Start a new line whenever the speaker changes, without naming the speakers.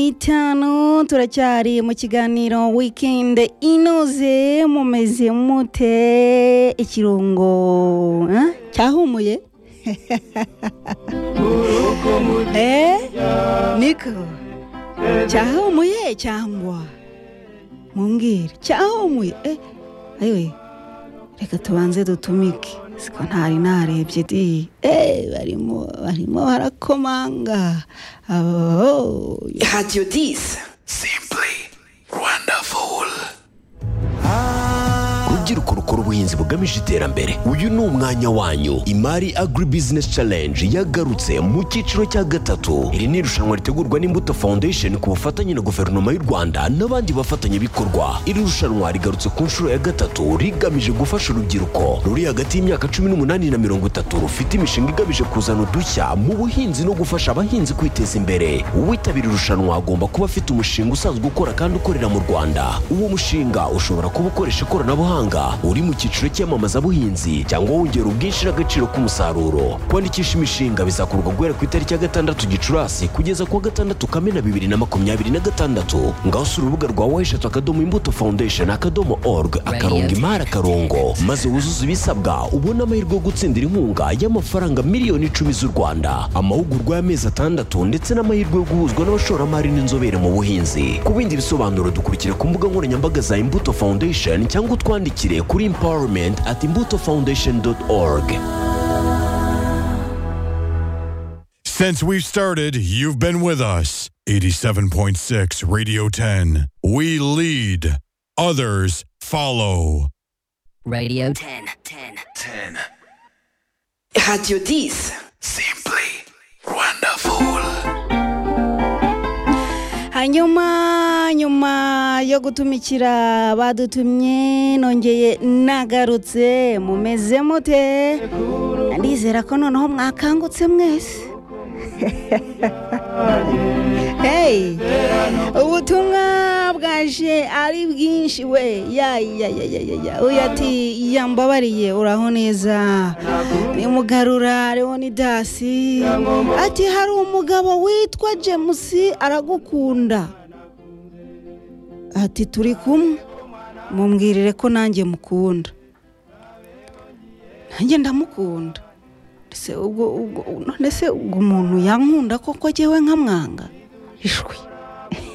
n'itanu turacyari mu kiganiro weekend inoze mumeze mute ikirungo eh? cyahumuye eh? niko cyahumuye cyangwa mumbwire cyahumuye eh? ayiwe reka tubanze dutumike siko ntari narebye di eh, barimo barimo barakomanga abo
Radio 10.
Simply wonderful.
rubyiruko rukora ubuhinzi bugamije iterambere uyu ni umwanya wanyu imari agri business challenge yagarutse mu cyiciro cya gatatu iri ni irushanwa ritegurwa n'imbuto foundation ku bufatanye na guverinoma y'u rwanda n'abandi bafatanyabikorwa iri rushanwa rigarutse ku nshuro ya gatatu rigamije gufasha urubyiruko ruri hagati y'imyaka cumi n'umunani na mirongo itatu rufite imishinga igamije kuzana udushya mu buhinzi no gufasha abahinzi kwiteza imbere uwitabira irushanwa agomba kuba afite umushinga usanzwe ukora kandi ukorera mu rwanda uwo mushinga ushobora kuba ukoresha ikoranabuhanga uri mu cyiciro cy'iyamamazabuhinzi cyangwa wongera ubwinshi n'agaciro k'umusaruro kwandikisha imishinga bizakorwa guhera ku itariki ya gatandatu gicurasi kugeza ku wa gatandatu kamena bibiri na makumyabiri na gatandatu ngaho usura urubuga rwa weshatu akadomo imbuto foundation akadomo org akarongo imari akarongo maze wuzuze ibisabwa ubone amahirwe yo gutsindira inkunga y'amafaranga miliyoni icumi z'u rwanda amahugurwa y'amezi atandatu ndetse n'amahirwe yo guhuzwa n'abashoramari n'inzobere mu buhinzi ku bindi bisobanuro dukurikira ku mbuga nkoranyambaga za imbuto foundation cyangwa utwandikire kuri empowerment at imbuto foundation org
Since we've started, you've been with us. 87.6 Radio 10. We lead, others follow.
Radio 10. 10. 10. Radio 10.
Simply.
hanyuma nyuma yo gutumikira badutumye nongeye nagarutse mumeze mute ndizera ko noneho mwakangutse mwese hey ubutumwa bwaje ari bwinshi we ya ya ya ya ya ya uyu ati yambabariye uraho neza ni mugarura ni dasi ati hari umugabo witwa jemusi aragukunda ati turi kumwe mumbwirire ko nanjye mukunda nanjye ndamukunda ndetse ubwo ubwo none se ubwo umuntu yankunda koko jyewe nkamwanga ishwi